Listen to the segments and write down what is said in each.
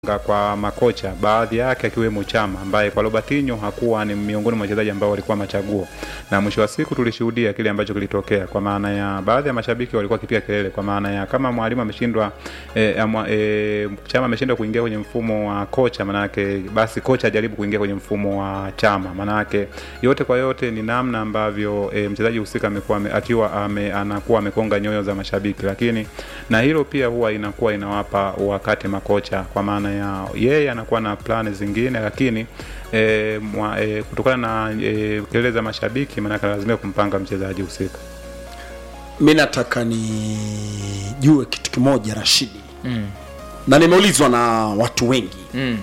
kwa makocha baadhi yake akiwemo Chama ambaye kwa Robertinho hakuwa ni miongoni mwa wachezaji ambao walikuwa machaguo, na mwisho wa siku tulishuhudia kile ambacho kilitokea, kwa maana ya baadhi ya mashabiki walikuwa kipiga kelele, kwa maana ya kama mwalimu ameshindwa e, ama, e, Chama ameshindwa kuingia kwenye mfumo wa kocha, manake basi kocha ajaribu kuingia kwenye mfumo wa Chama. Manake yote kwa yote ni namna ambavyo e, mchezaji husika amekuwa ame- akiwa ame, anakuwa amekonga nyoyo za mashabiki, lakini na hilo pia huwa inakuwa inawapa wakati makocha, kwa maana ya yeye anakuwa na plani zingine, lakini e, mwa, e, kutokana na e, kelele za mashabiki, maanake lazimia kumpanga mchezaji husika. mi nataka nijue kitu kimoja Rashidi, Mm. na nimeulizwa na watu wengi Mm.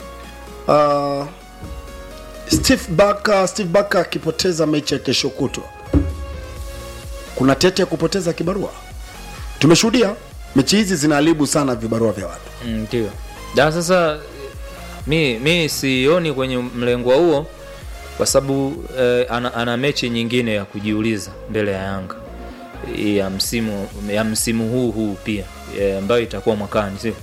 uh, Steve Barker, Steve Barker akipoteza mechi ya kesho kutwa, kuna tete ya kupoteza kibarua. Tumeshuhudia mechi hizi zinaharibu sana vibarua vya watu. Mm, ndio da sasa mi, mi sioni kwenye mlengo huo kwa sababu eh, ana, ana mechi nyingine ya kujiuliza mbele ya Yanga ya msimu ya msimu huu huu pia eh, ambayo itakuwa mwakani sio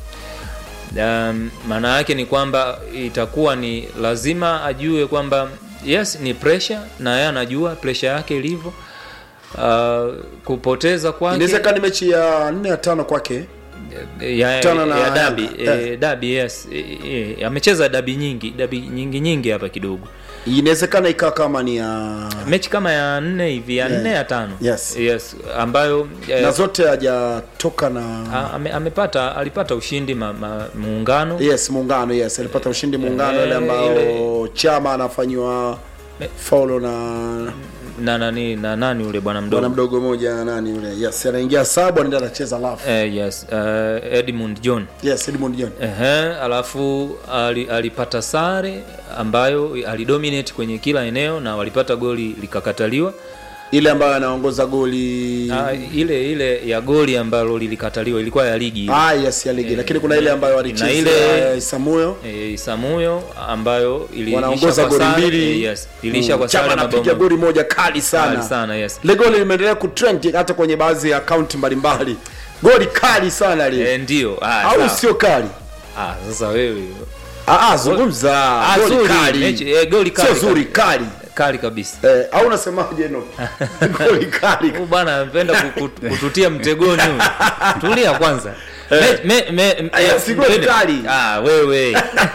um, maana yake ni kwamba itakuwa ni lazima ajue kwamba yes ni pressure na yeye anajua pressure yake ilivyo uh, kupoteza kwake Inawezekana ni mechi ya nne ya tano kwake. ya, Kutana na ya dabi Yanga. eh, dabi yes eh, eh, amecheza dabi nyingi dabi nyingi nyingi hapa kidogo Inawezekana ikawa kama ni ya mechi kama ya nne hivi ya Yeah. nne ya tano Yes. yes ambayo eh, na zote hajatoka na a- ame, amepata alipata ushindi ma, ma, muungano yes muungano yes alipata ushindi muungano Eh, ile ambao ile- chama anafanyiwa Eh. faulo na na nani na nani yule bwana bwana mdogo mdogo moja nani yule yes anaingia sabu anaenda anacheza lafu eh, yes uh, Edmund John yes Edmund John Ehe, alafu ali, alipata sare ambayo alidominate kwenye kila eneo na walipata goli likakataliwa ile ambayo anaongoza goli Ah, ile ile ya goli ambalo lilikataliwa ilikuwa ya ligi ah yes ya ligi Eh, lakini kuna ile ambayo na walicheza ile- eh, Samuel e, Isamuyo ambayo ili- wanaongoza ilisha kwa goli sare, mbili eh, yes, ilisha Mm. kwa Chama sare anapiga mabao goli moja kali kali sana sana yes. ile goli limeendelea kutrend hata kwenye baadhi ya akaunti mbalimbali goli kali sana lile E, ndio ah, au sawa. sio kali ah, sasa wewe ah ah zungumza Ah, goli zuri, kali mechi- eh, goli sio kali, zuri kali. kali kali kabisa Eh, au unasemaje no? Goli kali. Huyu bwana anapenda ku- kututia mtegoni huyu. tulia kwanza me, me, me, me, Aya, si goli twende. kali. ah, wewe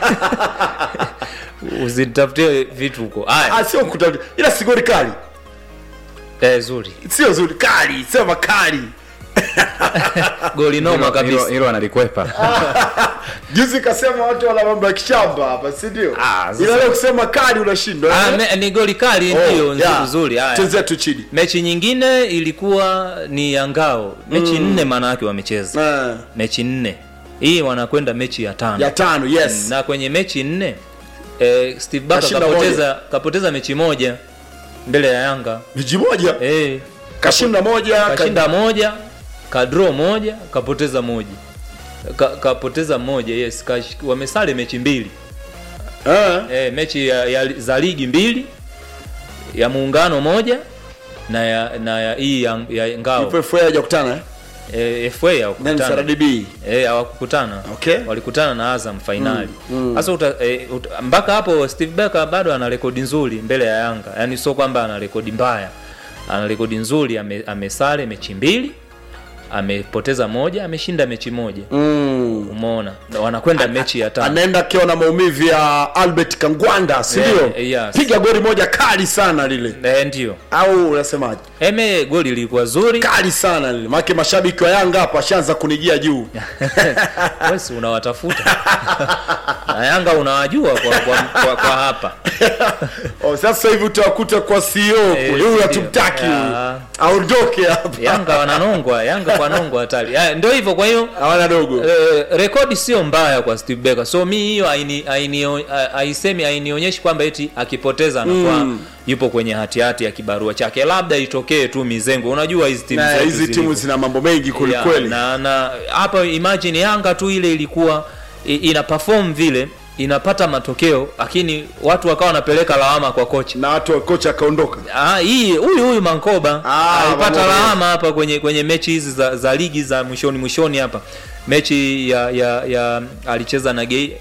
usitafutie vitu huko haya Ah, sio kutafuta. Ila si goli kali. eh, zuri Sio zuri kali, sema kali. goli noma Hilo- hilo- kabisa hilo analikwepa Juzi kasema watu wana mambo ya kishamba hapa, si ndio? Ah, sasa- Ila leo kusema kali unashindwa. ah, eh? me, ni goli kali Oh, ndio yeah. nzuri nzuri haya Chezea tu chini. mechi nyingine ilikuwa ni ya ngao mechi nne maana yake wamecheza Eh, mechi nne hii wanakwenda mechi ya tano ya tano, yes. na kwenye mechi nne eh, steve Barker Kashinda kapoteza, kapoteza mechi moja mbele ya yanga Miji moja. eh, Kashinda moja, kashinda moja kadro moja kapoteza moja ka, kapoteza moja yes kash, wamesale mechi mbili Eh. eh, mechi ya, ya, za ligi mbili ya muungano moja na ya na ya hii ya, ya ngao Ipo FA hajakutana eh? eh, FA Then hawakukutana SRDB. eh, hawakukutana Okay. walikutana na Azam fainali sasa uta, eh, uta, mpaka hapo Steve Barker bado ana rekodi nzuri mbele ya Yanga yaani sio kwamba ana rekodi mbaya ana rekodi nzuri ame, amesare mechi mbili amepoteza moja ameshinda mechi moja Mm. umeona Na wanakwenda mechi ya tano anaenda akiwa na maumivu ya Albert Kangwanda, si Eh, ndio? eh, yes. Piga goli moja kali sana lile. eh, ndio Au unasemaje? eme goli lilikuwa zuri kali sana lile maake mashabiki wa yanga hapa washaanza kunijia juu wesi unawatafuta na Yanga unawajua kwa, kwa, kwa, kwa hapa oh, sasa hivi utawakuta kwa CEO Eh, kule huyu ndio. hatumtaki huyu. Ah. aondoke hapa Yanga wananongwa Yanga kwa nongwa hatari Haya, ndio hivyo kwa hiyo hawana dogo Eh, rekodi sio mbaya kwa Steve Barker. So mi hiyo haini- haini- haisemi hainionyeshi kwamba eti akipoteza anakuwa Mm. yupo kwenye hatihati ya kibarua chake, labda itokee tu mizengo. Unajua hizi timu na zetu hizi zilivyo. timu zina mambo mengi Yeah, kwelikweli na na hapa imagine Yanga tu ile ilikuwa i- ina perform vile inapata matokeo, lakini watu wakawa wanapeleka lawama kwa kocha. na watu wa kocha akaondoka Ah, hii huyu huyu Mankoba Ah, alipata Mankoba. lawama hapa kwenye kwenye mechi hizi za, za ligi za mwishoni mwishoni hapa mechi ya, ya, ya alicheza na Gei,